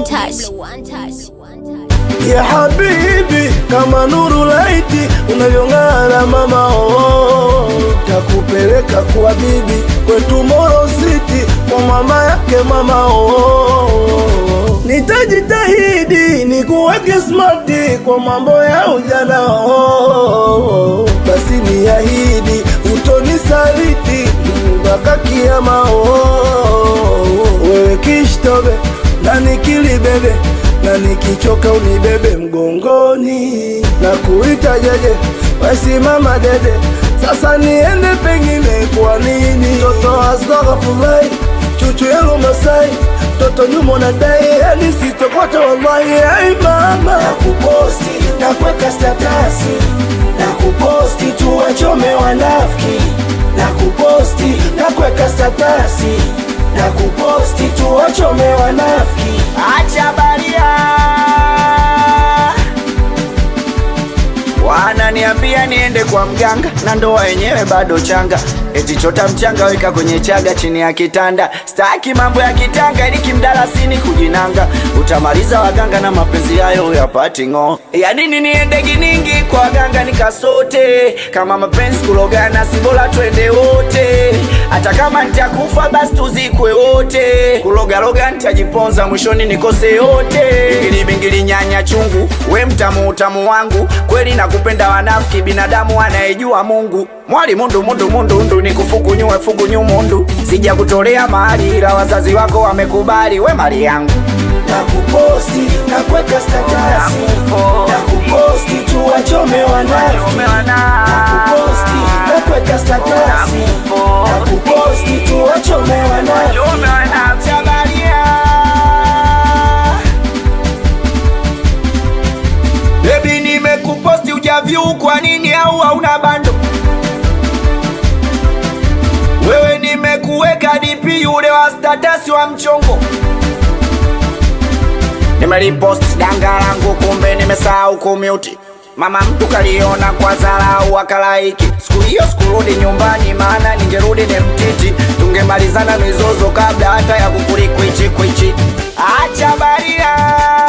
touch. ya habibi, kama nuru laiti unavyong'ara mama, oh, takupeleka kwa bibi kwetu Moro City kwa mama yake mama, oh, nitajitahidi nikuweke smarti kwa mambo ya ujana, oh, basi niahidi utonisaliti mpaka kiama, oh, wewe kishtobe na nikilibebe na nikichoka unibebe mgongoni na kuita jeje, wesimama dede, sasa niende pengine. Kwa nini toto astaghfirullah, chuchu yangu Masai, toto nyumo na dai, yani sitokota wallahi. Ai mama, nakuposti na kuweka statasi, nakuposti tuwachome wanafiki, nakuposti na kuweka statasi, nakuposti tuwachome wanafiki. Acha baria, wananiambia niende kwa mganga na ndoa yenyewe bado changa, eti chota mchanga weka kwenye chaga chini ya kitanda. Staki mambo ya kitanga ili kimdalasini kujinanga, utamaliza waganga na mapenzi hayo yapati ng'o. Ya nini niende giningi kwa waganga nikasote? Kama mapenzi kulogana, si bora twende wote, hata kama nitakufa basi tuzikwe wote. Kulogaloga nitajiponza, mwishoni nikose yote. Bingili bingili nyanya chungu, we mtamu utamu wangu, kweli nakupenda wanafiki, binadamu anayejua Mungu. Mwali mundu mundu mundu ndu nikufukunyue fukunyu mundu, sija kutolea mahali, ila wazazi wako wamekubali, we mali yangu nakuposti na kuweka statasi, nakuposti tuwachome wanafiki, nakuposti na kuweka statasi, nakuposti tuwachome wanafiki. Acha baria. Baby nimekuposti ujavyu kwa nini au hauna bando? Wewe nimekuweka DP yule wa status wa mchongo. Nimelipost danga langu kumbe nimesahau kumute. Mama mtu kaliona kwa dharau akalaiki. Siku hiyo sikurudi nyumbani, maana ningerudi ni mtiti, tungemalizana mizozo kabla hata ya kukulikwichi kwichi. Acha baria